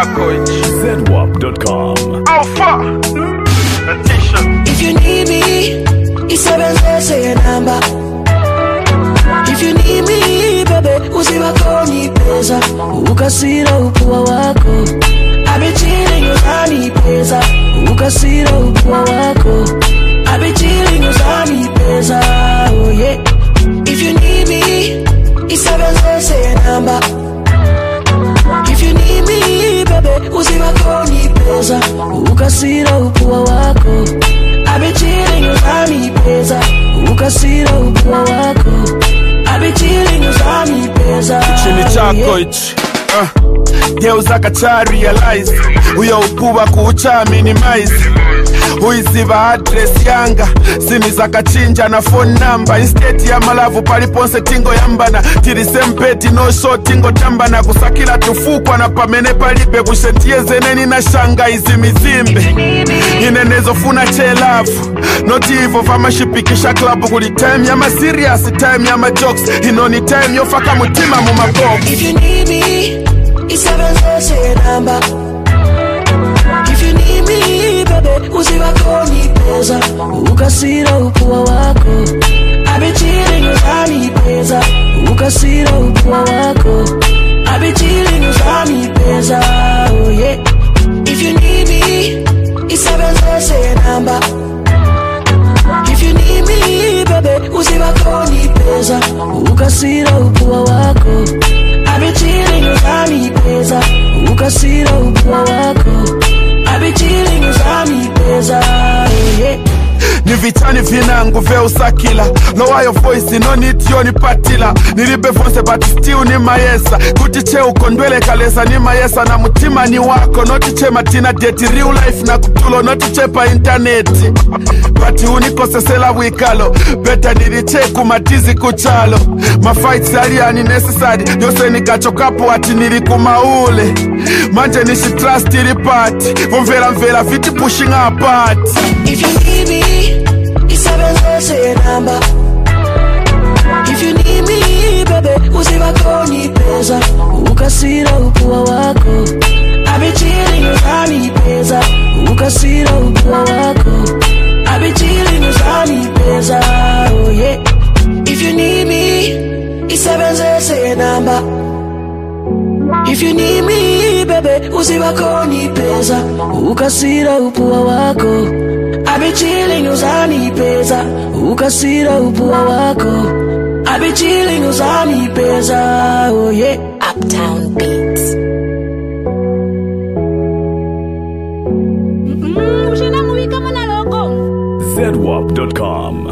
chako hichi zedwap.com. alfa natisha If you need me, isebenzise namba. If you need me, baby, usiwakoni pesa. Ukasira upua wako. I be chilling usani pesa. Ukasira upua wako. I be chilling usani pesa. Oh yeah. If you need me, isebenzise namba. If you need me, baby, usiwakoni pesa. Ukasira upua wako. I be chilling usani pesa. Ukasira upua wako. I be chilling usani pesa. chini chako Yeah. hichi uh. geuza kacha realize uyo ukuba kuucha minimize uiziva address yanga sini zakachinja na phone number instead ya malavu paliponse tingo yambana tilisempeti nosho tingo tambana kusakila tufukwa na pamene palibe kushentiyezeneni na shanga izi mizimbe inenezofuna chelavu noti ivo vamashipikisha klabu kuli time ya maserious time ya majokes inoni time yofaka mutima mu mabox If you need me, isebenzise namba. If you need me, baby, usiwakoni pesa. Ukasira upua wako. I be chilling usani pesa. Ukasira upua wako. I be chilling usani pesa. Oh yeah. If you need me, isebenzise namba. If you need me, baby, usiwakoni pesa. Ukasira upua wako. I be chilling usani pesa. Ukasira upua wako. I be chilling usani pesa. Oh yeah. ni vitani vinangu veusakila lowayo voice inonitiyonipatila nilibe vonse but still ni mayesa kuti che ukondwele kalesa ni mayesa na mutima ni wako noti che matina deti real life na kutulo noti che pa intaneti but unikosesela bwikalo beta niliche kumatizi kuchalo mafights aliyani necessary yose nikachokapo ati nili kumaule manje nishitrust ili pati vomvelamvela viti pushing apart If you need me, isebenzise namba. If you need me, baby, usiwakoni pesa. Ukasira upua wako. I be chilling usani pesa. Ukasira upua wako. I be chilling usani pesa. Oh yeah. If you need me, isebenzise namba. If you need me, baby, usiwakoni pesa. Ukasira upua wako. I be chilling usani pesa. Ukasira upua wako. I be chilling usani pesa. Oh yeah. Uptown Beats. Mm, ushina mubika mwana logo zedwap.com.